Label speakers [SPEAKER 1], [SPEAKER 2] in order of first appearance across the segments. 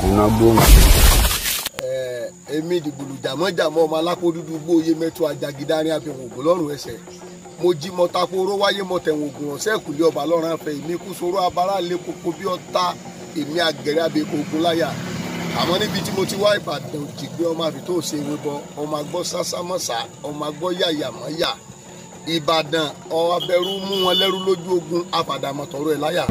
[SPEAKER 1] iná gbóhùn.
[SPEAKER 2] èmi dìgbòlù jàmọ́jàmọ́ ọmọ alápò dúdú gbóyè mẹ́tò ajagidárin abẹ́wọ̀n ògùn lọ́rùn ẹsẹ̀ mo jí mọ tako oró wáyé mọ tẹ̀wọ̀n ògùn ọ̀sẹ̀ ìkùlé ọba lọ́rùn afẹ́ èmi kú sóró abara lé koko bí ọ̀tá èmi àgẹ̀rẹ́ abẹ́kọ̀ ogun láyà àmọ́ níbi tí mo ti wá ìbàdàn òjìgbé ọmọ àfi tó ṣe ewé bọ ọmọ agbọ́ sásámọ́sá ọmọ agbọ́ yàyàmọ́yà ìbàdàn ọbẹ̀rù mú wọn lẹ́rú lójú ogun àfàdàmọ̀tọ̀rọ̀ ẹ̀ láyà.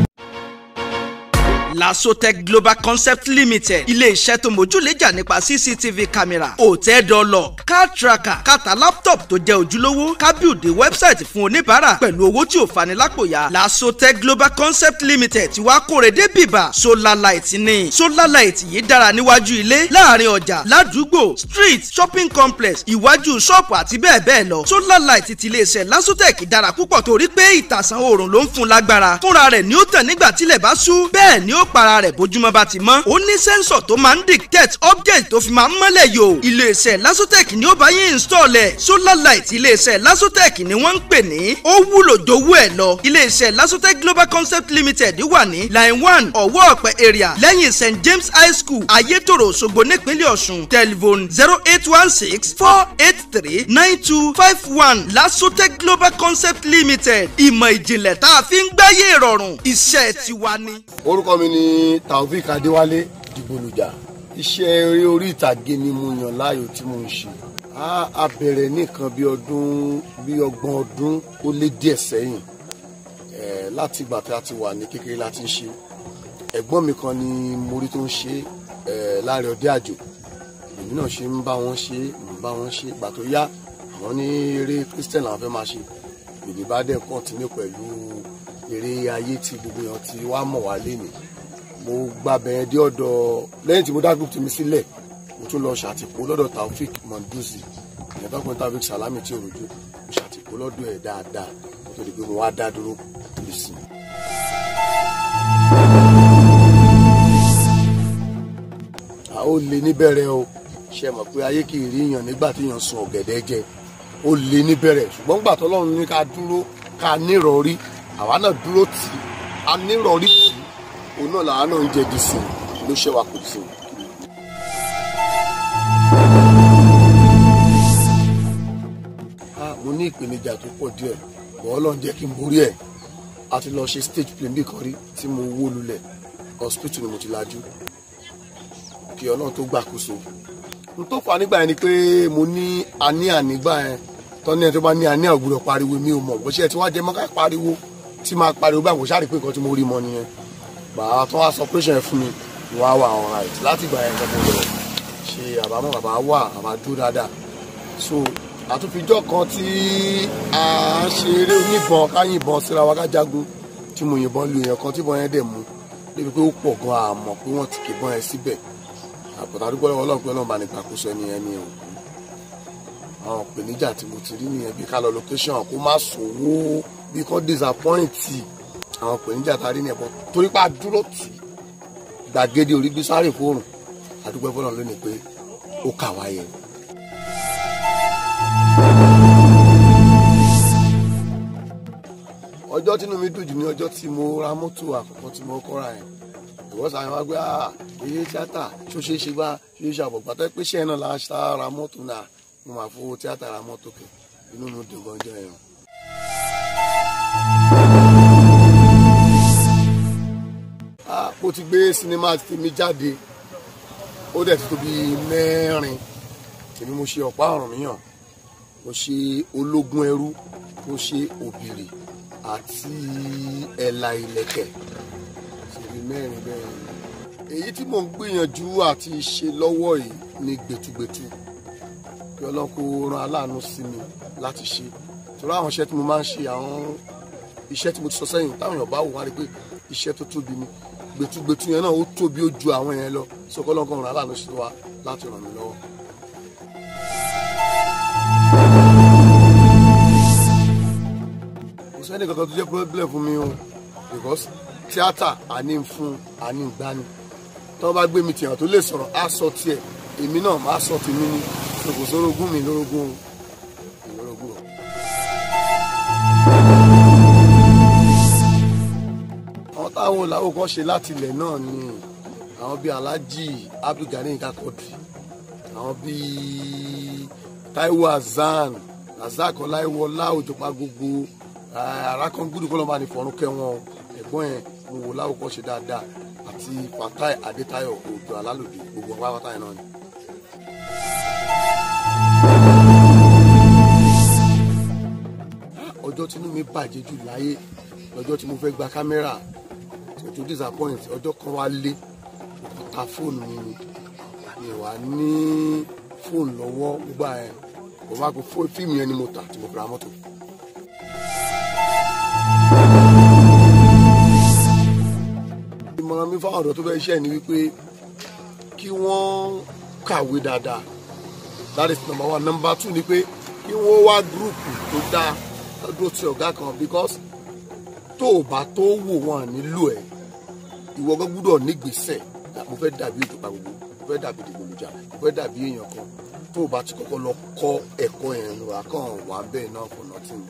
[SPEAKER 3] lasotec global concept limited ilé-iṣẹ́ tó mójúlẹ́jà nípa cctv camera hotel door lock car tracker kàtà laptop tó jẹ́ ojúlówó kábíùdé website fún oníbàárà pẹ̀lú owó tí ò fani lápòyà lasotec global concept limited ti wá kóre dé bìbà solar light ní solar light yìí dára níwájú ilé láàrin ọjà ládùúgbò street shopping complex iwájú ṣọ́ọ̀pù àti bẹ́ẹ̀ bẹ́ẹ̀ lọ solar light ti iléeṣẹ́ lasotec dára púpọ̀ torí pé ìtàsán oòrùn ló ń fún lágbára fúnra rẹ̀ ni ó tàn nígbà tílẹ̀ bá ṣú bẹ́ẹ̀ ni ó para rẹ̀ bójúmọ́ bá ti mọ́ ó ní sẹ́ńsọ̀ tó máa ń dictate object tó fi máa ń mọ́lẹ̀ yò iléeṣẹ́ lasotec ni ó bá yín install ẹ̀ solar light iléeṣẹ́ lasotec ni wọ́n ń pè ní ó wúlò jowó ẹ̀ lọ iléeṣẹ́ lasotec global concept limited wà ní line one ọ̀wọ́ ọ̀pẹ area lẹ́yìn st james high school ayétòrò òṣogbo nípínlẹ̀ ọ̀ṣun telephone zero eight one six four eight three nine two five one lasotec global concept limited ìmọ̀ ìjìnlẹ̀ tá a fi ń gbáyé ìrọ̀rùn iṣẹ́ tiwa ni.
[SPEAKER 2] orúkọ mi ni taofik adéwálé dìgbòlùjà iṣẹ́ eré orí ìtàgé ni mo yàn láàyò tí mo ń ṣe a a bẹ̀rẹ̀ nìkan bí ọdún bí ọgbọ̀n ọdún ó lé díẹ̀ sẹ́yìn ẹ̀ láti ìgbà tí a ti wà ní kékeré láti ń ṣe ẹ̀gbọ́n mi kan ni mo rí tó ń ṣe ẹ̀ láàrin ọdẹ àjò èmi náà ṣe ń bá wọn ṣe ń bá wọn ṣe ìgbà tó yá àwọn ní eré christian làwọn fẹ́ máa ṣe èmi bá dẹ̀ kọ́ntínú pẹ̀lú eré ayé tí gbogbo èèyàn ti wá mọ̀ wá lé mi mo gba bẹ̀rẹ̀ dé ọ̀dọ̀ lẹ́yìn tí mo dá group tèmi sílẹ̀ mo tún lọ ṣàtìpó lọ́dọ̀ taofik monduzi ìyẹn tó pin taofik salami tí òròjú mo ṣàtìpó lọ́dọ̀ ẹ̀ dáadáa mo tó di pé mo wá dá dúró bí sí. a ó lè níbẹ̀rẹ̀ o ṣe mọ̀ pé ayé kì í rí yàn nígbà tí yàn sun ọ̀gẹ̀dẹ̀ jẹ ó lè níbẹ̀rẹ̀ ṣùgbọ́n gbà tọ́lọ́run ní ká dúró ká nírọ̀rí àwa náà dúró tì í a nírọ̀rí tì í òun náà làwa náà ń jẹ dìsì ló ṣe wa kò sí. mo ní ìpèníjà tó pọ̀ díẹ̀ bọ́ ọlọ́run jẹ́ kí n borí ẹ̀ a ti lọ ṣe stage play bí kan rí tí mo wó lulẹ̀ hospital ni mo ti lajú kí ọlọ́run tó gbàkóso n tó fà nígbà yẹn ni pé mo ní àníyàn nígbà yẹn tọ́ni ẹ̀ tó bá ní àníyàn ògbúdọ̀ pariwo mi ò mọ̀ bó ṣe ẹ̀ tí wọ́n á jẹ mọ́ ká pariwo tí máa pariwo báyìí kò ṣáà rí pé nǹkan tí mo rí mọ́ nìyẹn bàbá tó wá sọ pẹ́sẹ̀ fún mi wọ́n á wà all right láti ìgbà yẹn gbọ́dọ̀ lọ ṣe àbámọ̀ bàbá wà àbá dúró dáadáa so àtúnfijọ́ kan tí a ń ṣe eré oníbọn ká yìnbọn síra wa ká jagun tí mo yìnbọn lu èèyàn kan tí ìbọn yẹn dẹ̀ mú débi pé ó pọ̀ gan àmọ́ pé wọ́n ti kìbọn yẹn síbẹ̀ àpótá dúpẹ́ lọ́wọ́ ọlọ́run pé ọlọ́run bá ní gbàkóso ẹni ẹni ò àwọn ìpèníjà tí mo ti rí nìyẹn bí ká lọ location kó má sòwò bí kò disappoint àwọn ìpèníjà tá a rí nìyẹn bọ́ torí pé a dúró tì í gbàgede orí gbé sáré fóònù àdúgbò fọlọ́run lónìí pé ó kà wá yẹn. ọjọ́ tínú mi dùn jù ní ọjọ́ tí mo ra mọ́tò àkọ́kọ́ tí mo kọ́ra yẹn ìwọ́sà yẹn wá gbé èyí tíátà ṣó ṣeé ṣe bá ṣe é ṣàbọ̀ pàtó pé ṣé ẹ̀ náà la ṣá ra mọ́tò náà mo máa fowó tíátà ra mọ́tò kẹ inú mi dùn gan jẹ́ yẹn. mo ti gbé sinimá tèmi jáde ó dẹ̀ ti tó bí mẹ́rin èmi mo ṣe ọ̀pá ọ̀ràn míyàn mo ṣe ológun ẹrú mo ṣe òbìrì àti ẹ̀là ìlẹ̀kẹ̀ ṣèbí mẹ́rin bẹ́ẹ̀ ni. èyí tí mò ń gbìyànjú àti ṣe lọ́wọ́ yìí ni gbẹ̀tugbẹ̀tu kí ọlọ́kọ ran aláàánú sí mi láti ṣe torí àwọn iṣẹ́ tí mo máa ń ṣe àwọn iṣẹ́ tí mo ti sọ sẹ́yìn táwọn èèyàn bá wò wá rí pé iṣẹ́ tó tóbi ni gbẹtugbẹtu yẹn náà ó tóbi ó ju àwọn yẹn lọ sọkọ ọlọ́kọ ran aláàánú sí wa láti ràn mí lọ́wọ́. kò sẹ́ni kankan tó jẹ́ problem fún mi o because tíátà àní ń fún àní ń gbani tí wọ́n bá gbé mi tìyàn tó lè sọ̀rọ̀ á sọ tiẹ̀ èmi náà máa sọ tèmi ni kò sórogún mi lórogún o lórogún o. àwọn táwọn làwọn kan ṣe láti ilẹ̀ náà ni àwọn bíi alhaji abdulgani kakọdù àwọn bíi taiwo hasan razak ọláìwọlá òjòpá gbogbo arákọ̀ngbùdù kọ́lọ́mà ní fọ̀rún kẹwọn ẹ̀gbọ́n ẹ̀ mo wò láwùkọ́ ṣe dáadáa àti fatai adétayọ òjò alálòdì gbogbo ọ̀pá pátá yẹn náà ni. ọjọ́ tínú mi bàjẹ́ jù láyé lọ́jọ́ tí mo fẹ́ gba kámẹ́rà tó disappoint ọjọ́ kan wá lé mo ta fóònù mi ni mi wà ní fóònù lọ́wọ́ gbogbo ẹ̀ mo bá gbé fíìmù yẹn ni mo tà tí mo fi ra mọ́tò. ìmọ̀ràn mi fáwọn ọ̀dọ́ tó fẹ́ ṣẹ́ ni wípé kí wọ́n kàwé dáadáa that is number one number two ni pé kí wọ́n wá gúrùpù tó dáa dúró ti ọ̀gá kan because tó o bá tó wò wọn nílò ẹ̀ ìwọ gan gbúdọ̀ nígbésẹ̀ mo fẹ́ dàbí ìjọba gbogbo mo fẹ́ dàbí ìdìbòlùjà mo fẹ́ dàbí èèyàn kan tó o bá ti kọ́kọ́ lọ kọ́ ẹ̀kọ́ yẹn lọ àkàn wà bẹ́ẹ̀ náà for nothing.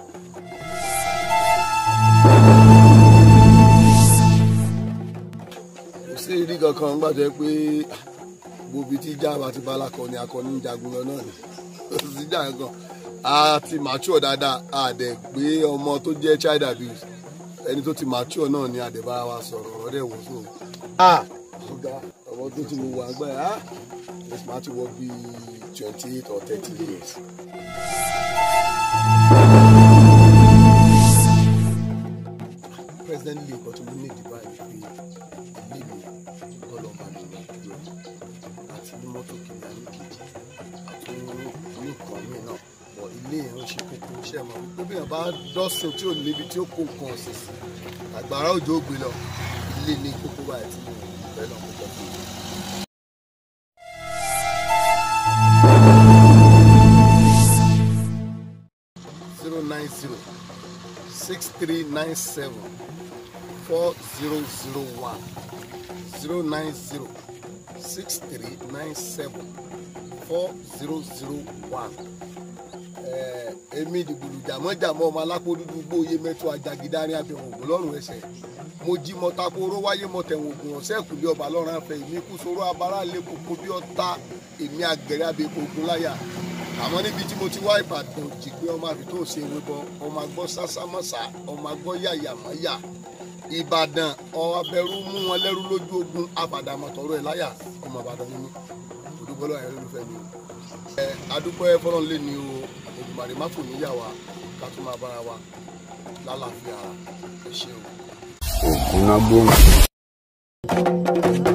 [SPEAKER 2] kò sí ìrí kankan gbàjẹ́ pé gbòbí tí jáàbá ti bá alákọ̀ọ́ni akọni ń jagun lọ náà ni kò sí jà kankan a ti mature dáadáa a dẹ̀ gbé ọmọ tó jẹ́ child abuse ẹni tó ti mature náà ni a dẹ̀ bá wa sọ̀rọ̀ ọ̀rọ̀ dẹ̀ wò fún un. ọ̀gá ọmọ tó ti mo wà gbà yà á máa ti wọ bíi twenty eight or thirty years. president lee kan tó ní ìdìbò àyè pé ilé mi kọlọ́ọ̀bà mi lọ dúró àti ní mọ́tò kìnìún àní kejì àti ní nǹkan mi náà bọ̀ ilé yẹn ń ṣe kókó iṣẹ́ mọ́ wípé bí èèyàn bá dọ́sìn tí ò níbi tí ó kó nǹkan ọ̀sìn sí àgbàrá òjò gbé lọ ilé ní kókó báyìí tí mo fẹ́ lọ kókó fún mi. zero nine zero six three nine seven four zero zero one zero nine zero six three nine seven four zero zero one èmi ìdìbòlù jàmọ́jàmọ́ ọmọ alápò dúdú gbóòye mẹ́tọ́ ajagidárin abẹ́wọ̀n ògùn lọ́rùn ẹsẹ̀ mo jí mọ takoro wáyé mọ tẹ̀wọ̀n ògùn ọ̀sẹ̀ kùlé ọba lọ́rùn afẹ́ èmi kú sọ̀rọ̀ abara lé koko bí ọ̀tá èmi àgẹ̀rẹ́ abẹ́ ogun láyà àmọ́ níbi tí mo ti wá ìbàdàn jìgbé ọmọ àfi tó ṣe ewé bọ ọmọ agbọ́ sásámọ́sá ọmọ agbọ́ yàyàmọ́yà ìbàdàn ọbẹ̀rù mú wọn lẹ́rú lójú ogun àbàdàmọ̀tọ̀rọ̀ ẹ̀ láyà ọmọ ìbàdàn ni mí òdúgbọ́lọ́ ẹ̀ lólùfẹ́ mi ẹ adúpẹ́ fọlọ́n lé ní o ògùnbàdì má fò níyà wa ká tún máa bára wa lálàáfíà ẹ ṣeun.
[SPEAKER 1] ògùn náà gbóhùn.